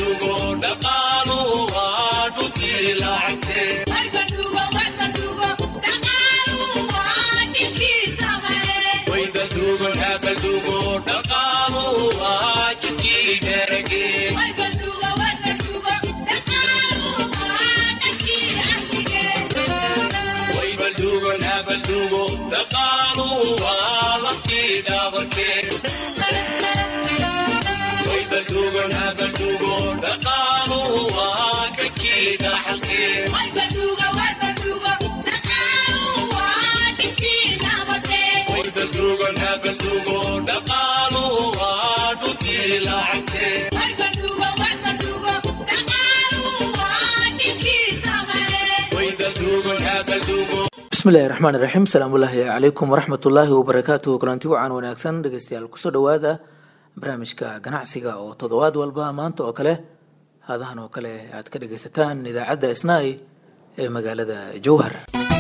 bismillahi raxmaan iraxiim asalaamullaahi calaykum waraxmatullaahi wabarakaatuhu kulanti wacan wanaagsan dhegeystayaal kusoo dhowaada barnaamijka ganacsiga oo toddobaad walba maanta oo kale hadahan oo kale aad ka dhegeysataan idaacadda isnaay ee magaalada jowhar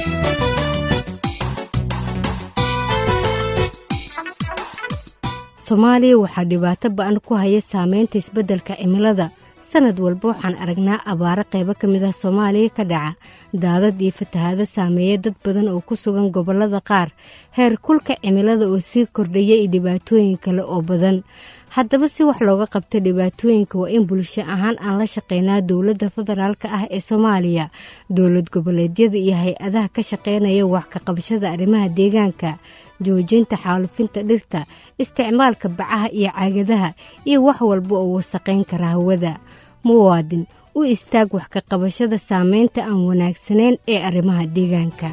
soomaaliya waxaa dhibaato ba-an ku haya saameynta isbeddelka cimilada sanad walba waxaan aragnaa abaaro qaybo ka mid ah soomaaliya ka dhaca daadad iyo fatahaado saameeya dad badan oo ku sugan gobollada qaar heer kulka cimilada oo sii kordhaya iyo dhibaatooyin kale oo badan haddaba si wax looga qabta dhibaatooyinka waa in bulsho ahaan aan la shaqeynaa dowladda federaalk ah ee soomaaliya dowlad goboleedyada iyo hay-adaha ka shaqeynaya wax ka qabashada arrimaha deegaanka joojinta xaalufinta dhirta isticmaalka bacaha iyo caagadaha iyo wax walba oo wasaqayn kara hawada muwaadin u istaag wax ka qabashada saameynta aan wanaagsanayn ee arrimaha deegaanka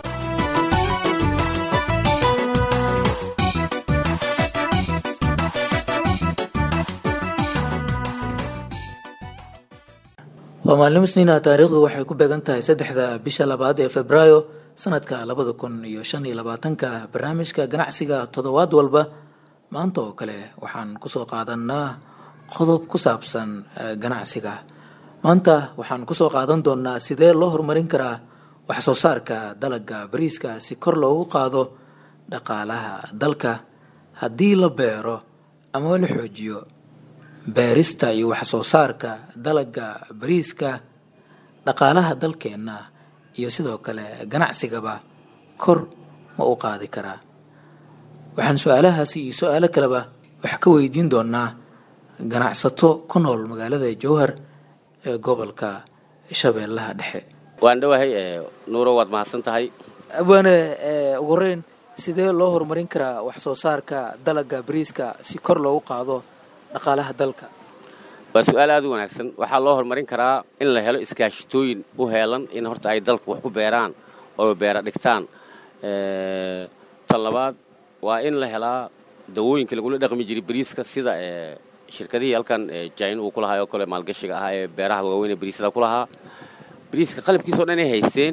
waa maalimo isniina taariikhdu waxay ku beegan tahay saddexda bisha labaad ee febraayo sanadka labada kun iyo shan iyo labaatanka barnaamijka ganacsiga toddobaad walba maanta oo kale waxaan kusoo qaadanaa qodob ku saabsan ganacsiga maanta waxaan kusoo qaadan doonaa sidee loo horumarin karaa wax soo saarka dalaga bariiska si kor loogu qaado dhaqaalaha dalka haddii la beero ama la xoojiyo beerista iyo wax soo saarka dalaga bariiska dhaqaalaha dalkeenna iyo sidoo kale ganacsigaba kor ma u qaadi karaa waxaan su-aalahaasi iyo su-aalo kaleba wax ka weydiin doonaa ganacsato ku nool magaalada jowhar ee gobolka shabeellaha dhexe waan dhowahay nuuro waad mahadsan tahay abwaane ugu horeyn sidee loo horumarin karaa wax soo saarka dalaga bariiska si kor loogu qaado dhaqaalaha dalka waa su-aal aad u wanaagsan waxaa loo horumarin karaa in la helo iskaashitooyin u heelan in horta ay dalka wax ku beeraan oo beera dhigtaan tan labaad waa in la helaa dawooyinka lagula dhaqmi jiray bariiska sida shirkadihii halkan jain uu ku lahaa oo kale maalgashiga ahaa ee beeraha waaweyn ee bariisada ku lahaa bariiska qalabkiisao dhan ay haysteen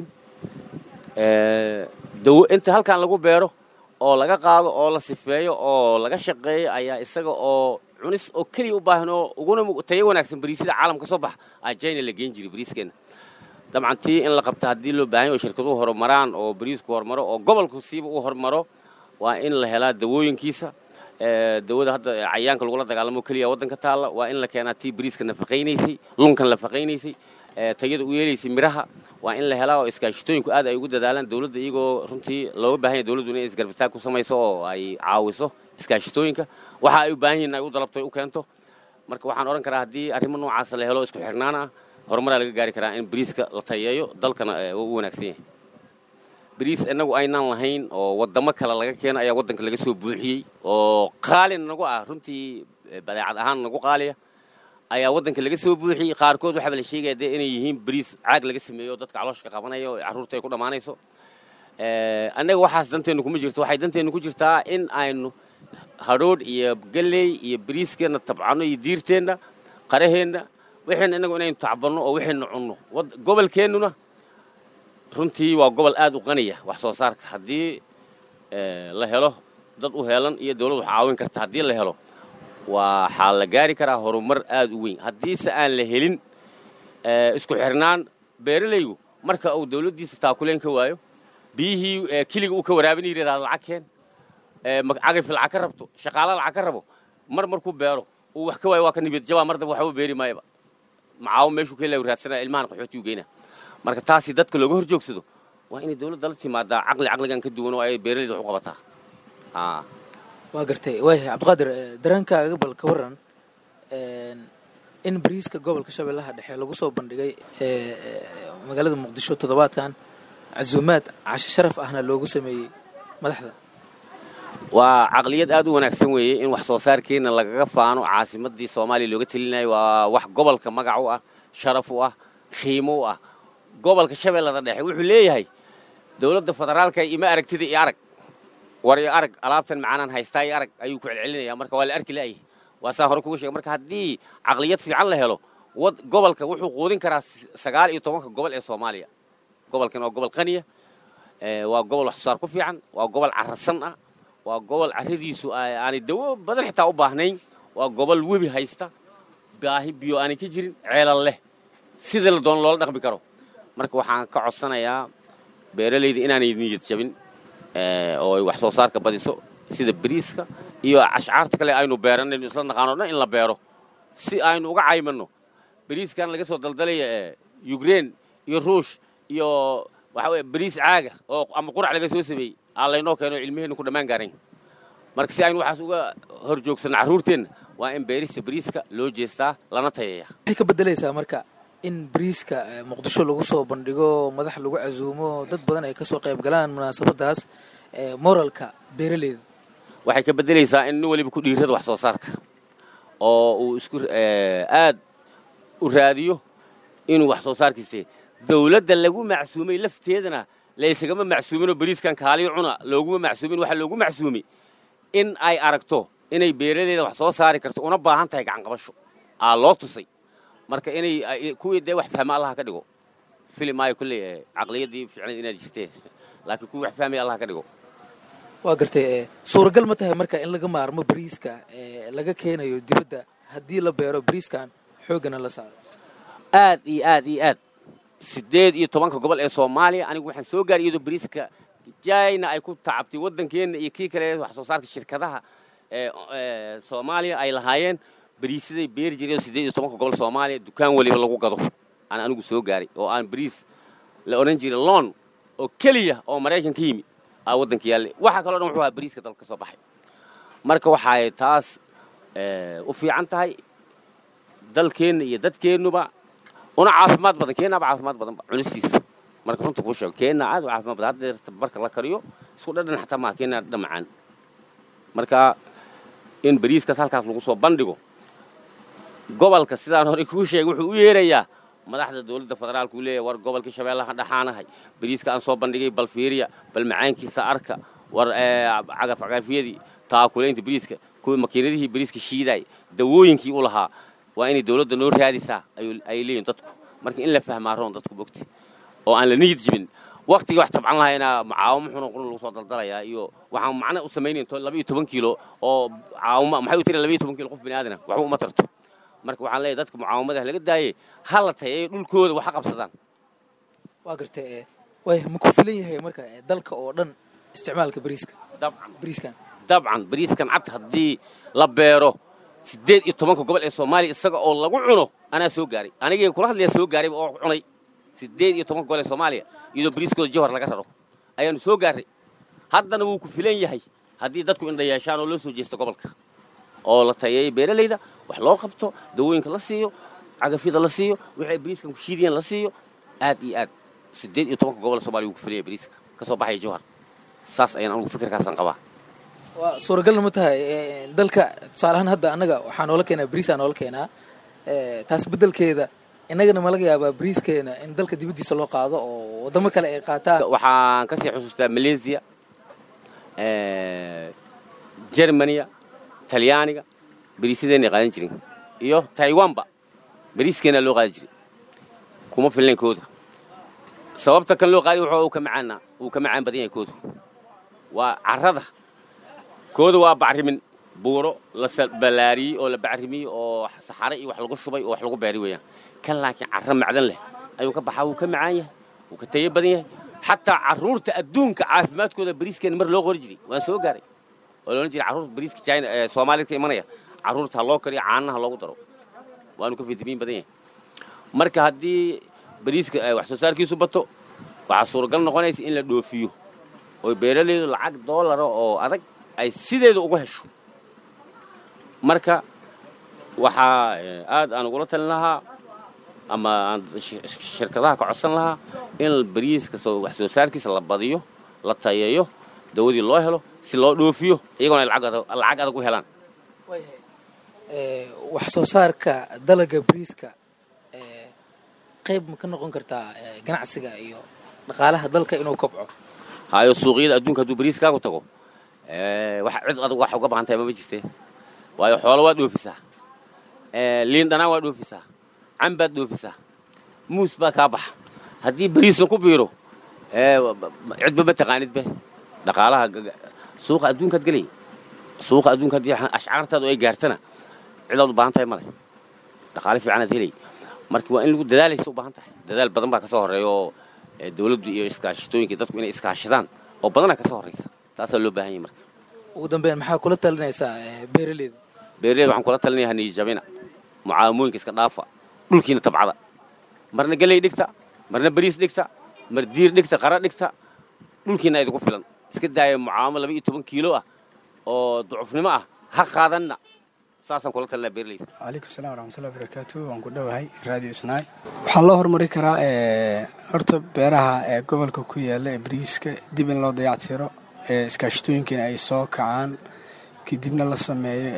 dawo inta halkan lagu beero oo laga qaado oo la sifeeyo oo laga shaqeeyo ayaa isaga oo cunis oo keliya u baahan oo uguna tayo wanaagsan bariisada caalamka soo bax aa jina la geen jiray bariiskeenna dabcan tii in la qabta haddii loo baahan yahy oo shirkaduhu horumaraan oo bariisku horumaro oo gobolku siiba uu horumaro waa in la helaa dawooyinkiisa dawada hadda cayaanka lagula dagaalamo keliya waddanka taalla waa in la keenaa tii bariiska nafaqaynaysay lunkan nafaqaynaysay tayada u yeelaysay miraha waa in la helaa oo iskaashitooyinku aad ay ugu dadaalaan dawladda iyagoo runtii looga baahan yahy dawladdu inay isgarbitaag ku samayso oo ay caawiso iskaashitooyinka waxa ay u baahan yihin ay u dalabto ay u keento marka waxaan odhan karaa haddii arrimo noocaasa la helo isku xirnaan ah horumaraa laga gaari karaa in bariiska la tayeeyo dalkana u wanaagsan yahay bariis innagu aynaan lahayn oo waddamo kale laga keena ayaa waddanka laga soo buuxiyey oo qaalin nagu ah runtii badeecad ahaan nagu qaaliya ayaa waddanka laga soo buuxiyey qaarkood waxaaba la sheegaya dee inay yihiin bariis caag laga sameeyo o dadka calooshka qabanaya oo carruurta ay ku dhammaanayso annaga waxaas danteennu kuma jirto waxay danteennu ku jirtaa in aynu hadhoodh iyo galley iyo bariiskeenna tabcanno iyo diirteenna qaraheenna waxayna innagu inaynu tacbanno oo waxaynu cunno gobolkeennuna runtii waa gobol aad u qaniya wax soo saarka haddii la helo dad u heelan iyo dawlad wax caawin karta haddii la helo waxaa la gaari karaa horumar aad u weyn haddiise aan la helin isku xirnaan beeralaygu marka uu dawladdiisa taakuleen ka waayo biyihii keliga uu ka waraabin yidhahdaa lacag keen cagayfi lacag ka rabto shaqaala lacag ka rabo mar markuu beero uu wax ka waayo waa ka nibad jabaa mar damba waxba beeri maayaba macaawo meeshuu ka raadsana ilmahan qaxootiyu geyna marka taasi dadka looga hor joogsado waa inay dowladda la timaadaa caqli caqligan ka duwan oo ay beeraleyda wax u qabataa waa gartay waaya cabdiqaadir dareenkaaga bal ka waran in bariiska gobolka shabeellaha dhexe lagu soo bandhigay magaalada muqdisho toddobaadkan casuumaad cashe sharaf ahna loogu sameeyey madaxda waa caqliyad aad u wanaagsan weeye in wax soo saarkeenna lagaga faano caasimadii soomaaliya looga telinayo waa wax gobolka magac u ah sharaf u ah qiimo u ah gobolka shabeellada dhexe wuxuu leeyahay dowladda federaalka ima aragtida iyo arag war iyo arag alaabtan macaanaan haystaa iyo arag ayuu ku celcelinaya marka waa la arki la'yahy waa saa hore kuga sheega marka haddii caqliyad fiican la helo wad gobolka wuxuu quudin karaa sagaal iyo tobanka gobol ee soomaaliya gobolkan waa gobol qaniya waa gobol wax soo saar ku fiican waa gobol cararsan ah waa gobol carradiisu aanay dawo badan xitaa u baahnayn waa gobol webi haysta baahi biyo aanay ka jirin ceelal leh sidii la doono loola dhaqmi karo marka waxaan ka codsanayaa beeralayda inaanay niyad jabin oo ay wax soo saarka badiso sida bariiska iyo ashcaarta kale aynu beeranayno isla naqaano dhan in la beero si aynu uga caymanno bariiskan laga soo daldalaya yukrein iyo ruush iyo waxa weye bariis caaga oo ama qurac laga soo sameeyey aa laynoo keeno cilmiheenna ku dhammaan gaarayn marka si aynu waxaas uga hor joogsanno carruurteenna waa in beerista bariiska loo jeestaa lana tayeeya waxay ka beddelaysaa marka in bariiska muqdisho lagu soo bandhigo madax lagu casuumo dad badan ay ka soo qayb galaan munaasabadaas moralka beeraleyda waxay ka beddelaysaa in nin waliba ku dhiirada wax soo saarka oo uu isku aad u raadiyo inuu wax soo saarkiisa dawladda lagu macsuumay lafteedana laysagama macsuuminoo bariiskan kaaliyo cuna looguma macsuumin waxaa loogu macsuumay in ay aragto inay beeraleyda wax soo saari karto una baahan tahay gacanqabasho aa loo tusay marka inay kuwii dee wax fahma allaha ka dhigo fili maayo kolley caqliyaddii fiicnayd inaad jirtee laakiin kuwii wax fahmaya allaha ka dhigo waa gartay suuragal ma tahay marka in laga maarmo bariiska laga keenayo dibadda haddii la beero bariiskan xooggana la saaro aad iyo aad iyo aad siddeed iyo tobanka gobol ee soomaaliya anigu waxaan soo gaaray iyadoo bariiska jayna ay ku tacabtay waddankeenna iyo kii kale wax soo saarka shirkadaha ee soomaaliya ay lahaayeen bariisaday beeri jireen siddeed iyo tobanka gobol soomaaliya dukaan weliba lagu gado aan anigu soo gaaray oo aan bariis la odhan jiray loon oo keliya oo maraykan ka yimi aa waddanka yaalle waxaa kaloo dhan wuxuu ahaa bariiska dalka ka soo baxay marka waxay taas u fiican tahay dalkeenna iyo dadkeennuba una caafimaad badan keennaaba caafimaad badanba cunistiisa marka runta kuu sheego keenna aad u caafimaad badan haddeer marka la kariyo isku dhadhan xataa maaha keenna dhadhan macaan marka in bariiskaas halkaas lagu soo bandhigo gobolka sidaan horey kuu sheegay wuxuu u yeerayaa madaxda dowladda federaalka uu leeyahy war gobolka shabeellaha dhaxaanahay bariiska aan soo bandhigay bal fiiriya bal macaankiisa arka war cagaf cagafyadii taakulaynta bariiska kuwii makiinadihii bariiska shiidaay dawooyinkii u lahaa waa inay dowladda noo raadisaa ay leeyihin dadku marka in la fahmaa roon dadku bogti oo aan la niyad jibin waktigii wax tabcan lahayna caawimo xuna qurun lagu soo daldalayaa iyo waxaan macna u samaynayn laba iyo toban kiilo oo caawimo maxay u tiri laba iyo toban kiilo qof bini aadana waxba uma tarto marka waxaan leeyahay dadka mucaawamadaha laga daayey ha la tayeeyo dhulkooda wax ha qabsadaan waa gartay way ma ku filan yahay marka dalka oo dhan isticmaalka bariiska dabcan bariiskan dabcan bariiskan cad haddii la beero siddeed iyo tobanka gobol ee soomaaliya isaga oo lagu cuno anaa soo gaaray anigii kula hadlaya soo gaarayba oo cunay siddeed iyo tobanka gobol ee soomaaliya iyadoo bariiskooda jawhar laga raro ayaanu soo gaarray haddana wuu ku filan yahay haddii dadku indha yeeshaan oo loo soo jeesto gobolka oo la tayeeyo beeralayda wax loo qabto dawooyinka la siiyo cagafyada la siiyo waxay bariiskan ku shiidiyeen la siiyo aad iyo aad siddeed iyo tobanka gobol ee soomaliya wuu ku filan yahay bariiska ka soo baxaya jawhar saas ayaan anugu fikirkaasaan qabaa waa suuragalna ma tahay dalka tusaale ahaan hadda annaga waxaa noola keenaa bariisaa noola keenaa taas beddelkeeda innagana ma laga yaabaa bariiskeena in dalka dibaddiisa loo qaado oo waddamo kale ay qaataan waxaan kasii xusuustaa malaysia jermaniya talyaaniga bariisyadeenay qaadan jirin iyo taiwanba bariiskeenaa loo qaadan jiray kuma filnayn kooda sababta kan loo qaadiy wuxuu ka macaana wuu ka macaan badan yahay koodu waa carrada kooda waa bacrimin buuro la ballaariyey oo la bacrimiyey oo saxare iyo wax lagu shubay oo wax lagu beeri weeyaan kan laakiin carro macdan leh ayuu ka baxaa wuu ka macaan yahay wuu ka tayo badan yahay xataa carruurta adduunka caafimaadkooda bariiskeena mar loo qori jiray waan soo gaaray oo loodhan jiray carruurta bariiska china ee soomaalida ka imanaya carruurta ha loo kariyo caanaha loogu daro waanu ka fitamiin badan yahay marka haddii bariiska wax soo saarkiisu bato waxaa suuragal noqonaysa in la dhoofiyo oo beeralaydu lacag doolara oo adag ay sideeda ugu hesho marka waxaa aad aan ugula talin lahaa ama aan shirkadaha ka codsan lahaa in bariiska wax soo saarkiisa la badiyo la tayeeyo dawadii loo helo si loo dhoofiyo iyagoona ay lacag adag u helaan wax soo saarka dalaga bariiska qayb ma ka noqon kartaa ganacsiga iyo dhaqaalaha dalka inuu kobco hayo suuqyada adduunka hadduu bariiskaagu tago wax cid adag wax uga baahan tahay mama jirte waayo xoolo waad dhoofisaa liin dhanaan waad dhoofisaa cambaad dhoofisaa muus baa kaa baxa haddii bariisna ku biiro cidba ma taqaanidbe dhaqaalaha suuqa adduunkaad gelay suuqa adduunka haddii ashcaartaadu ay gaartana cidaad u baahan tahay male dhaqaale fiicanaad helay marka waa in lagu dadaalaysa u baahan tahay dadaal badan baa ka soo horreeya oo dawladdu iyo iskaashitooyinka dadku inay iskaashadaan oo badanaa ka soo horraysa taasaa loo baahan yahay marka ugu dambeyn maxaa kula talinaysaa beeraleyda beeraleyda waxaan kula talinayaa haniijabina mucaawamooyinka iska dhaafa dhulkiina tabcada marna geley dhigta marna bariis dhigta mar diir dhigta qara dhigta dhulkiina idinku filan iska daaya mucaawamo laba iyo toban kiilo ah oo ducufnimo ah ha qaadanna saasaan kula talinaa beeraleyda calaykum salam waraxmatullahi barakaatu waan ku dhowahay radio isnaay waxaa loo horumari karaa horta beeraha ee gobolka ku yaala ee bariiska dib in loo dayactiro iskaashitooyinkiina ay soo kacaan kadibna la sameeyo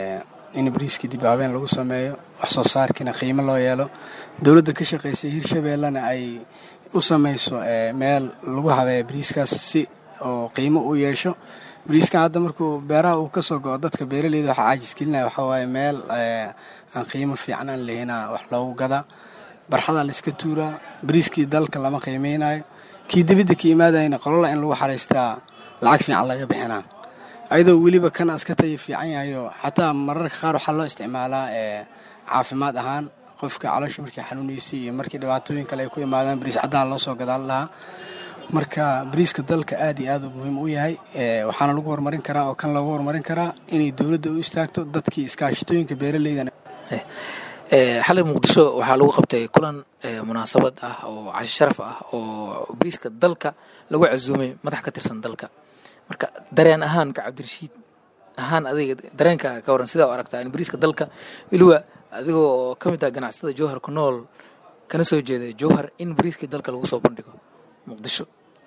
in bariiskii dib habeen lagu sameeyo wax soo saarkiina qiimo loo yeelo dowladda ka shaqaysay hirshabeellena ay u samayso meel lagu habeeyo bariiskaas si oo qiimo u yeesho bariiskan hadda markuu beeraha uu ka soo go'o dadka beeraleyda waxaa caajis gelinaya waxaa waaye meel aan qiimo fiican aan lahina wax loogu gadaa barxadaa la iska tuuraa bariiskii dalka lama qiimeynayo kii dibidda ka imaadayna qolola in lagu xaraystaa lacag fiican laga bixinaa ayadoo weliba kan aska tayo fiican yahayo xataa mararka qaar waxaa loo isticmaalaa caafimaad ahaan qofka caloosha markii xanuunaysay iyo markii dhibaatooyin kale ay ku imaadaan bariis caddaha loo soo gadaan lahaa marka bariiska dalka aad iyo aad u muhiim u yahay waxaana lagu horumarin karaa oo kan loogu horumarin karaa inay dowladda u istaagto dadkii iskaashitooyinka beeraleydan xalay muqdisho waxaa lagu qabtay kulan munaasabad ah oo cashi sharaf ah oo bariiska dalka lagu casuumay madax ka tirsan dalka marka dareen ahaan ka cabdirashiid ahaan adiga dareenka ka waran sidaa u aragtaa in bariiska dalka weliba adigoo oo ka mid ah ganacsatada jowhar ku nool kana soo jeeda jowhar in bariiskii dalka lagu soo bandhigo muqdisho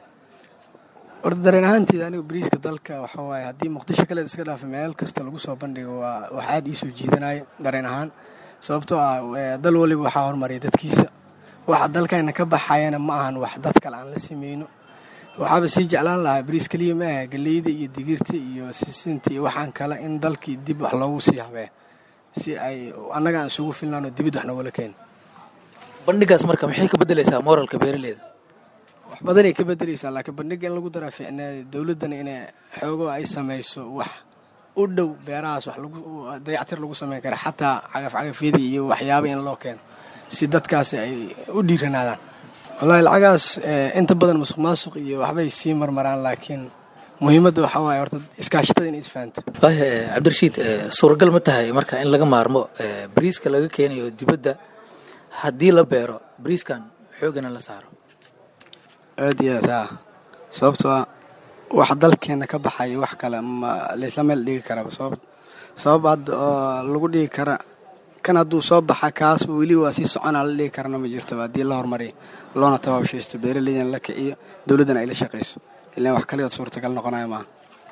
horta dareen ahaanteeda anigu bariiska dalka waxaa waaye haddii muqdisho kaleed iska dhaafa meel kasta lagu soo bandhigo waa wax aad ii soo jiidanaya dareen ahaan sababtoo ah dal waliba waxaa hormaraya dadkiisa waxa dalkayna ka baxayana ma ahan wax dad kale aan la sameyno waxaaba sii jeclaan lahaa bariis keliya ma aha galeyda iyo digirta iyo sisinta iyo waxaan kale in dalkii dib wax loogu sii habee si ay annaga aan isugu filnaan oo dibid wax noogala keeno bandhigaas marka maxay ka beddelaysaa moralka beeraleyda wax badanay ka bedeleysaa laakiin bandhiga in lagu daraa ficnaa dowladdana inay xoogo ay samayso wax u dhow beerahaas wax lagu dayactir lagu sameyn kara xataa cagafcagafyadii iyo waxyaaba in loo keeno si dadkaasi ay u dhiiranaadaan wallaahi lacagaas inta badan musuq maasuq iyo waxbay sii marmaraan laakiin muhiimadda waxaa waaye horta iskaashatada inay isfahanto cabdirashiid suuragal ma tahay marka in laga maarmo bariiska laga keenayo dibadda haddii la beero bariiskan xoogana la saaro aad iyo aad haa sababtoo ah wax dalkeena ka baxaya wax kale ma laysla meel dhigi karaba sabab sabab hadda oo lagu dhigi kara kan hadduu soo baxa kaasba weli waa sii soconaa la dhigi karana ma jirtaba haddii la horumariyo loona tabaabshaysto beeraleydana la kiciyo dowladdana ay la shaqayso ilaan wax kaligood suurtagal noqonaya maaha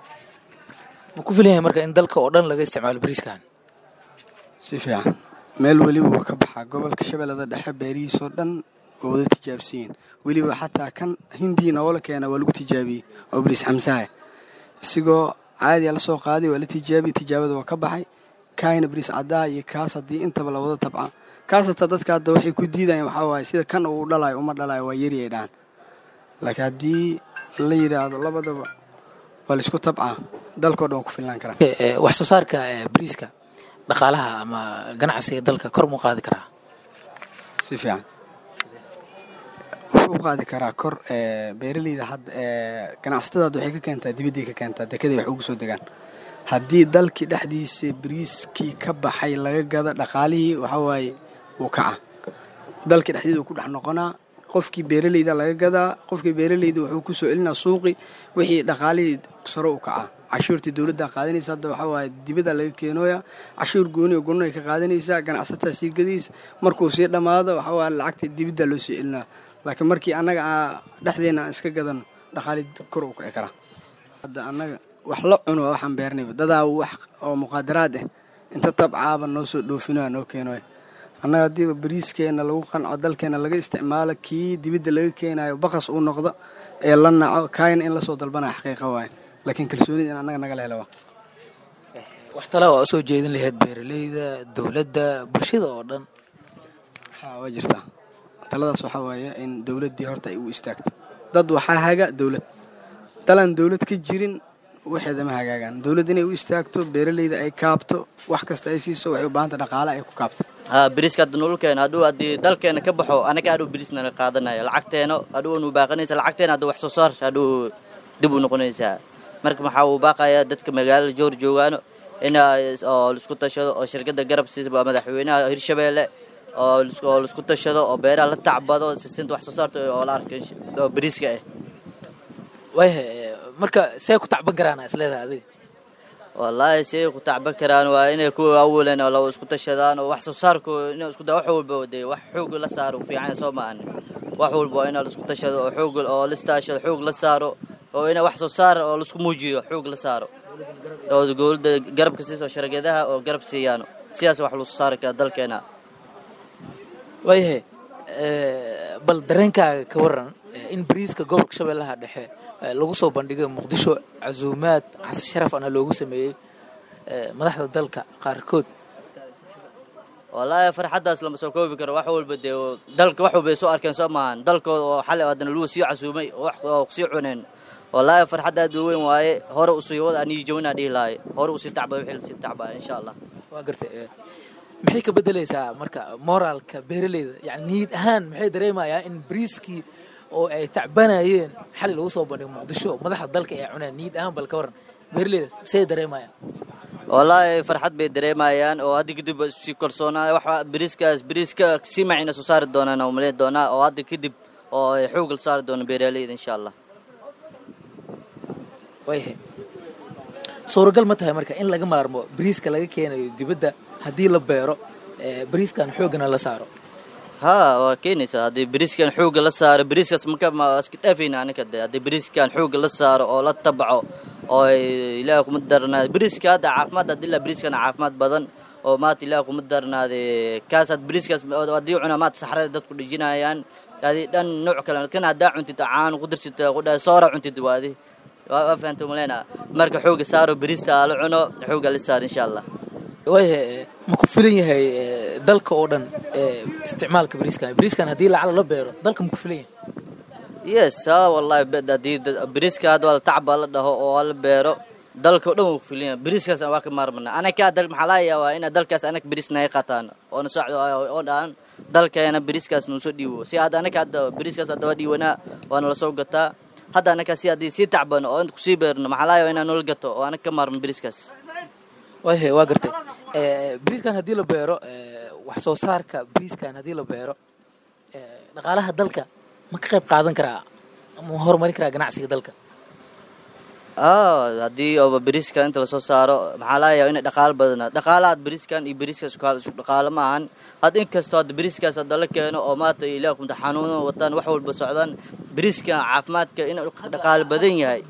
ma ku filan yahay marka in dalka oo dhan laga isticmaalo bariiskan si fiican meel weliba waa ka baxaa gobolka shabeellada dhexe beerihiisoo dhan waa wada tijaabsiyin weliba xataa kan hindii noola keena waa lagu tijaabiyey oo bariis xamsaha isigoo caadiya la soo qaaday waa la tijaabiyey tijaabada waa ka baxay kaayna bariis caddaa iyo kaas haddii intaba la wada tabca kaas hataa dadka hadda waxay ku diidayaan waxaa waaye sida kan uu dhalayo uma dhalayo waa yari ay dhahan laakiin haddii la yidhaahdo labadaba waa laisku tabcaa dalkao dhan waa ku filnaan karaa wax soo saarka bariiska dhaqaalaha ama ganacsiga dalka kor muu qaadi karaa si fiican wuxuu u qaadi karaa kor beeraleyda hadda ganacsatada hadda waxay ka keentaa dibadday ka keentaa dekeday wax ugu soo degaan haddii dalkii dhexdiisa bariiskii ka baxay laga gado dhaqaalihii waxaa waaye wuu kaca dalka dhexdeeda ku dhex noqonaa qofkii beeraleyda laga gadaa qofkii beeraleyda wuxuu ku soo celinaa suuqi wixii dhaqaalihii sare u kacaa cashuurtii dowladda qaadanaysa hadda waxaa waaye dibada laga keenooya cashuur gooni oo gooni ay ka qaadanaysaa ganacsataa sii gadaysa markuu sii dhammaado waxaa waaye lacagta dibadda loo soo celinaa laakiin markii annaga aa dhexdeena aan iska gadano dhaqaali kor u kici karaa hadda annaga wax la cuno waa waxaan beernayba dadaa wax oo muqaadaraad ah inta tabcaaba noo soo dhoofinoa noo keenoya annaga haddiiba bariiskeena lagu qanco dalkeena laga isticmaalo kii dibadda laga keenayo baqas uu noqdo ee la naco kaayna in lasoo dalbanaya xaqiiqa waaye laakiin kalsoonida in annaga nagala helo waa wax tala waa usoo jeedin lahayd beeraleyda dowladda bulshada oo dhan haa waa jirtaa taladaas waxaa waaye in dowladdii horta ay u istaagto dad waxaa haga dowlad dalaan dowlad ka jirin waxeeda ma hagaagaan dowladd inay u istaagto beeraleyda ay kaabto wax kasta ay siiso waxay u baahanta dhaqaale ay ku kaabto ha beriska hadda nololkeena hadduu haddii dalkeena ka baxo anaga hadhuu berisnana qaadanaya lacagteena hadhuu nu baaqanaysa lacagteena hadduu wax soo saar hadhuu dib u noqonaysaa marka maxaa uu baaqayaa dadka magaalada joor joogaano in oo laisku tashado oo shirkadda garab siisa madaxweynaha hirshabeelle oo oo laisku tashado oo beeraha la tacbado sisinta wax soo saarta oo la arka oo beriska ah waayahay marka see ku tacban karaan isleedahay adiga wallaahi siay ku tacban karaan waa inay ku awalan oo la isku tashadaan oo wax soo saarku in isku da wax walba dee wax xoog la saaro fiican soo maahan wax walba waa in la isku tashado oo xoog oo la istaashado xoog la saaro oo ina wax soo saar oo la isku muujiyo xoog la saaro oo dowladda garabka siiso shargeedaha oo garab siiyaano sidaas wax lagu soo saari kara dalkeena waayahay bal dareenkaaga ka waran in bariiska gobolka shabeellaha dhexe lagu soo bandhigay muqdisho casuumaad casi sharaf ana loogu sameeyey madaxda dalka qaarkood wallaahi farxaddaas lama soo koobi karo wax walba dee dalka wax walba ay soo arkeen soo maahan dalkooda oo xalay haddana lagu sii casuumay oo wax oo sii cuneen wallaahi farxad aad u weyn waaye hore usii wada anii jawinaa dhihi lahay hore usii tacba wixii lasii tacbaa insha allah waa gartay maxay ka bedelaysaa marka moraalka beeraleyda yani niyad ahaan maxay dareemayaa in bariiskii oo ay tacbanayeen xali lagu soo bandhigo muqdisho madaxda dalka ay cuneen niyad ahaan bal ka waran beeraleyda say dareemayaan wallaahi farxad bay dareemayaan oo hadda kadib sii kalsoonaa wax beriiskaas beriiska sii macina soo saari doonaan oo malayn doonaa oo hadda kadib oo ay xoog la saari doona beeraleyda insha allah waayahay suuragal ma tahay marka in laga maarmo bariiska laga keenayo dibadda haddii la beero bariiskan xoogana la saaro haa waa keenaysaa haddii beriiskan xoogga la saaro beriiskaas maka ma iska dhaafayna aniga de haddii beriiskan xoogga la saaro oo la tabaco oo ilaaha kuma darnaado beriiska hadda caafimaad haddii la beriiskan caafimaad badan oo maata ilaaha kuma darnaade kaas had beriiskaas haddii cuna maata saxrada dadku dhijinayaan adi dhan nooc kale kan haddaa cuntid caan ku darsid qudha soora cuntid waadi waa fahanta maleyna marka xoogga saaro beriista la cuno xoogga la saaro insha allah waayahay ma ku filan yahay dalka oo dhan isticmaalka bariiskan bariiskan haddii lacala la beero dalka ma ku filan yahay yes ha wallahi haddii beriiska hadda waa la tacba la dhaho oo la beero dalka o dhan wuu ku filan yahay beriiskaas waa ka maarmana anaga dal maxaa laga yaabaa ina dalkaas anaga beriis naga qaataan oo na socdo oo dhahan dalkeena beriiskaas nuu soo dhiibo si hadda anaga hadda beriiskaas hadda waa dhiiwanaa waana la soo gataa hadda anaga si haddii sii tacbano oo inta kusii beerno maxaa laga yaabaa inaan noola gato oo anaga ka maarmo beriiskaas waayahay waa gartay bariiskan haddii la beero wax soo saarka bariiskan haddii la beero dhaqaalaha dalka ma ka qayb qaadan karaa ma horumarin karaa ganacsiga dalka haddii ooba beriiskan inta lasoo saaro maxaa laga yaaba ina dhaqaalo badana dhaqaalaha beriiskan iyo beriiskaas isu dhaqaalo ma ahan had inkastoo hadda beriiskaas hadda la keeno oo maata ilaah kumta xanuuno wataan wax walba socdaan beriiska caafimaadka inuu dhaqaalo badan yahay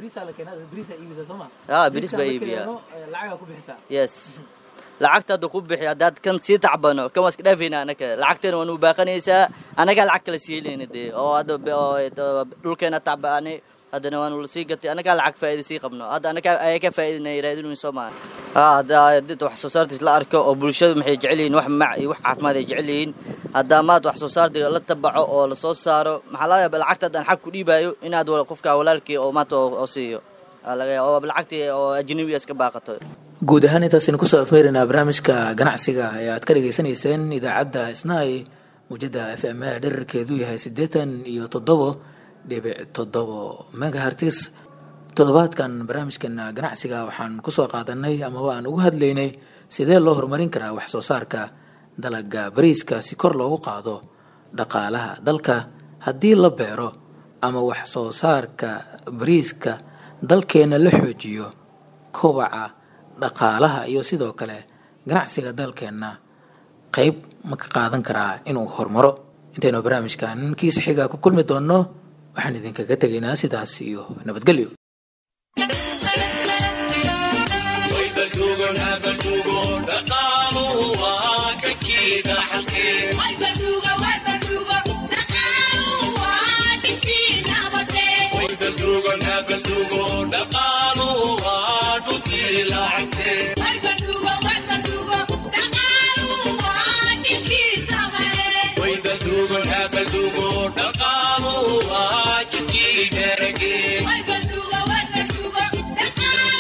ha beriis baa iibiyaa yes lacagta hadda ku bixi haddaad kan sii tacbano kan waa iska dhaafayna anaga lacagteena waa nuu baaqanaysaa anagaa lacag kala siilayna dee oo hadda dhulkeena tacbaanay haddana waanu lasii gatay anagaa lacag faa'iida sii qabno hadda anagaa ayaa ka faa'iidinaya raadinweyn soo maaha ha hadda dad wax soo saartiis la arko oo bulshadu maxay jecel yihiin wax mac iyo wax caafimaad ay jecel yihiin haddaa maad wax soo saartiga la tabaco oo lasoo saaro maxaa laga yaaba lacagta haddaan xag ku dhiibaayo inaad qofka walaalkii oo maanta oo siiyo laga yaaba oo lacagtii oo ajnabiga iska baaqato guud ahaan intaasaynu kusoo afeerinaa barnaamijka ganacsiga ee aad ka dhagaysanayseen idaacadda isnaay muujadda f m a dherarkeedu yahay siddeetan iyo toddobo dhibic toddobo megahartis toddobaadkan barnaamijkeena ganacsiga waxaan kusoo qaadanay amaba aan ugu hadlaynay sidee loo horumarin karaa wax soo saarka dalaga bariiska si kor loogu qaado dhaqaalaha dalka haddii la beero ama wax soo saarka bariiska dalkeenna la xoojiyo kobaca dhaqaalaha iyo sidoo kale ganacsiga dalkeenna qayb ma ka qaadan karaa inuu horumaro intaynu barnaamijkan kiisa xigaa ku kulmi doonno waxaan idinkaga tegaynaa sidaas iyo nabadgelyo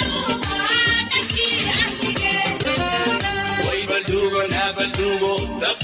Baldugo,